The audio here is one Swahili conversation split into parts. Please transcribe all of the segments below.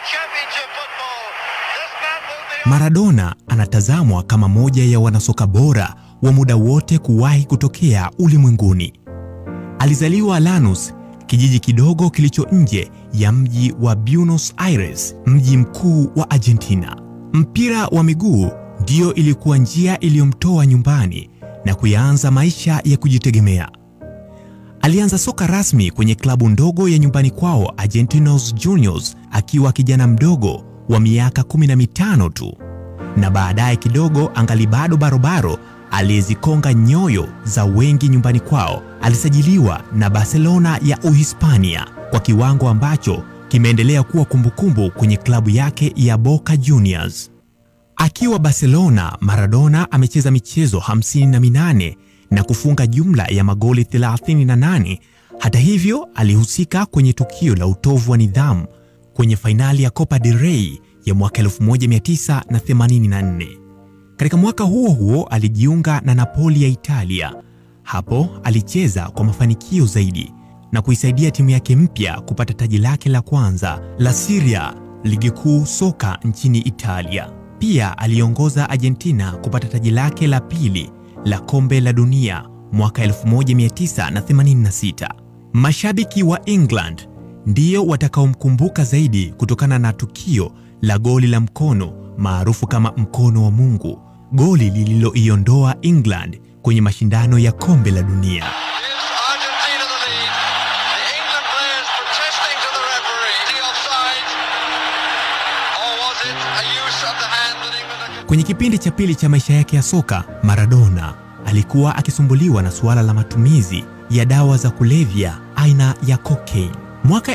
Championship football. This man will be Maradona anatazamwa kama moja ya wanasoka bora wa muda wote kuwahi kutokea ulimwenguni. Alizaliwa Lanús, kijiji kidogo kilicho nje ya mji wa Buenos Aires, mji mkuu wa Argentina. Mpira wa miguu ndiyo ilikuwa njia iliyomtoa nyumbani na kuyaanza maisha ya kujitegemea. Alianza soka rasmi kwenye klabu ndogo ya nyumbani kwao Argentinos Juniors akiwa kijana mdogo wa miaka 15 tu, na baadaye kidogo, angali bado barobaro, aliyezikonga nyoyo za wengi nyumbani kwao, alisajiliwa na Barcelona ya Uhispania kwa kiwango ambacho kimeendelea kuwa kumbukumbu kwenye klabu yake ya Boca Juniors. Akiwa Barcelona, Maradona amecheza michezo 58 na kufunga jumla ya magoli 38. Hata hivyo, alihusika kwenye tukio la utovu wa nidhamu kwenye fainali ya Copa del Rey ya mwaka 1984. Katika mwaka huo huo alijiunga na Napoli ya Italia. Hapo alicheza kwa mafanikio zaidi na kuisaidia timu yake mpya kupata taji lake la kwanza la Serie A, ligi kuu soka nchini Italia. Pia aliongoza Argentina kupata taji lake la pili la kombe la dunia mwaka 1986. Mashabiki wa England ndiyo watakaomkumbuka zaidi kutokana na tukio la goli la mkono maarufu kama mkono wa Mungu, goli lililoiondoa England kwenye mashindano ya kombe la dunia. Gives Argentina the lead. The England players protesting to the referee. The offside. Or was it a use of the hand that England had Kwenye kipindi cha pili cha maisha yake ya soka, Maradona alikuwa akisumbuliwa na suala la matumizi ya dawa za kulevya aina ya cocaine. Mwaka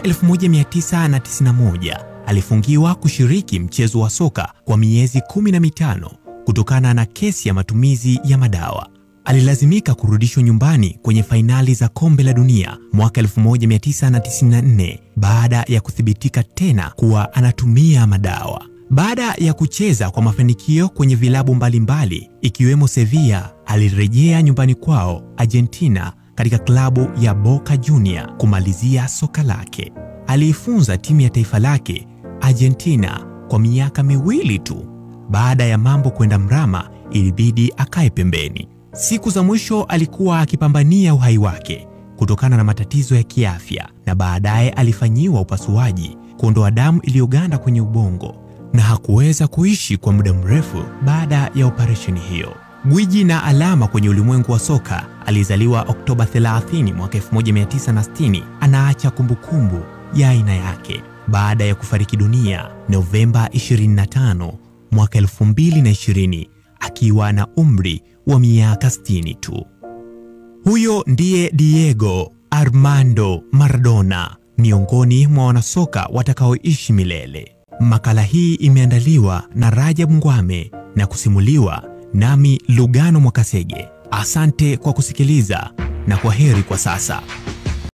1991 alifungiwa kushiriki mchezo wa soka kwa miezi kumi na mitano kutokana na kesi ya matumizi ya madawa. Alilazimika kurudishwa nyumbani kwenye fainali za kombe la dunia mwaka 1994 baada ya kuthibitika tena kuwa anatumia madawa. Baada ya kucheza kwa mafanikio kwenye vilabu mbalimbali ikiwemo Sevilla, alirejea nyumbani kwao Argentina katika klabu ya Boca Juniors kumalizia soka lake. Aliifunza timu ya taifa lake Argentina kwa miaka miwili tu. Baada ya mambo kwenda mrama, ilibidi akae pembeni. Siku za mwisho alikuwa akipambania uhai wake kutokana na matatizo ya kiafya, na baadaye alifanyiwa upasuaji kuondoa damu iliyoganda kwenye ubongo na hakuweza kuishi kwa muda mrefu baada ya operesheni hiyo. Gwiji na alama kwenye ulimwengu wa soka, alizaliwa Oktoba 30 mwaka 1960, anaacha kumbukumbu ya aina yake baada ya kufariki dunia Novemba 25 mwaka 2020 akiwa na umri wa miaka 60 tu. Huyo ndiye Diego Armando Maradona, miongoni mwa wanasoka watakaoishi milele. Makala hii imeandaliwa na Rajab Ngwame na kusimuliwa nami Lugano Mwakasege. Asante kwa kusikiliza na kwa heri kwa sasa.